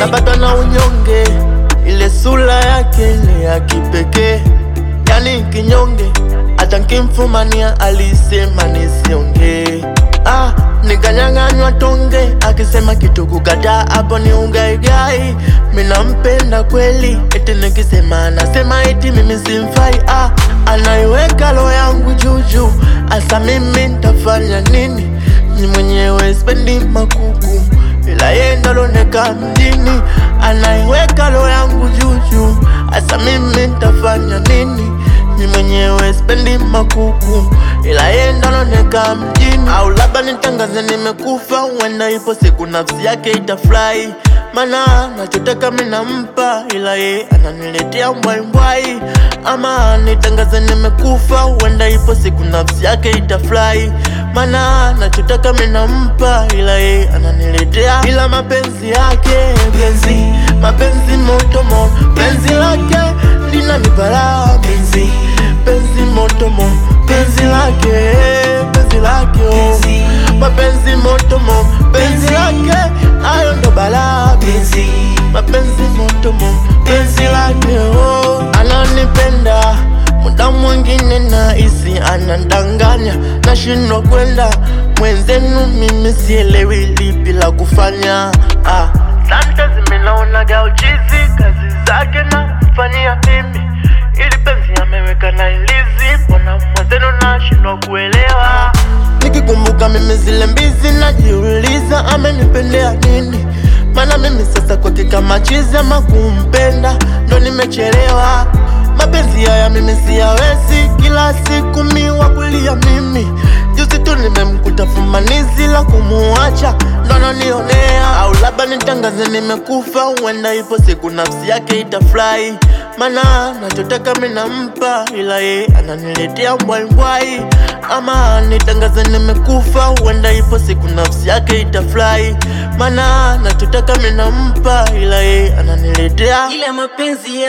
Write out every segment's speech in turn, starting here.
hajapatwa na unyonge, ile sura yake ile ya kipekee, yani kinyonge, hata nkimfumania alisema nisiongee. Ah, nikanyang'anywa tonge, akisema kitu kukataa, hapo ni ugaigai. Minampenda kweli, eti nikisema anasema eti mimi simfai. Ah, anaiweka roho yangu juju, asa mimi ntafanya nini? Ni mwenyewe spendi makuku, ila yeye ndo aloneka mjini. Anaiweka roho yangu juju, asa mimi ntafanya nini? Ni mwenyewe spendi makuku, ila yeye ndo aloneka mjini. Au labda nitangaze nimekufa, huenda ipo siku nafsi yake itafurahi mana nachotaka minampa, ila ye ananiletea mbwaimbwai. Ama nitangaze nimekufa, huenda ipo siku nafsi yake itafurahi mana nachotaka minampa, ila ye ananiletea, ila mapenzi yake penzi, mapenzi moto moto, penzi lake linanipara penzi, penzi moto moto, penzi lake, penzi lake oh. mapenzi moto moto, penzi lake ayo ndo balaa penzi, mapenzi moto moto, penzi lake oh. ananipenda muda mwingine nahisi anadanganya, nashindwa kwenda mwenzenu, mimi sielewi lipi la kufanya ah. Sante zimenaonaga uchizi, kazi zake na mfanyia mimi, ili penzi ameweka na ilizi, mbona mwenzenu nashindwa kuelewa Nikikumbuka mimi zile mbizi, najiuliza amenipendea nini? Maana mimi sasa kwake kama chizi, ama kumpenda ndo nimechelewa. Mapenzi haya mimi siyawezi, kila siku miwa kulia mimi. Juzi tu nimemkuta fumanizi la kumuacha, ndo ananionea. Au labda nitangaze nimekufa, huenda ipo siku nafsi yake itafurahi. Mana nachotaka minampa, ila ye ananiletea mbwaimbwai. Ama nitangaze nimekufa, huenda ipo siku nafsi yake itafurahi. Mana nachotaka minampa, ila ye ananiletea ile mapenzi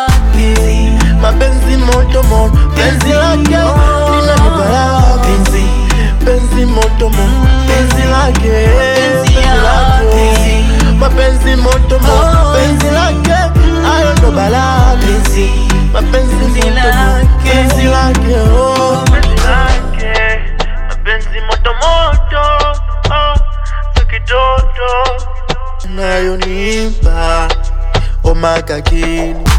yake mapenzi moto moto, penzi lake linanipara penzi, penzi moto moto, penzi lake, penzi lake, mapenzi moto moto, penzi lake, ayo ndo balaa penzi, mapenzi moto moto, penzi lake, oh, penzi lake, mapenzi moto moto, oh, so kitoto nayonipa omakakini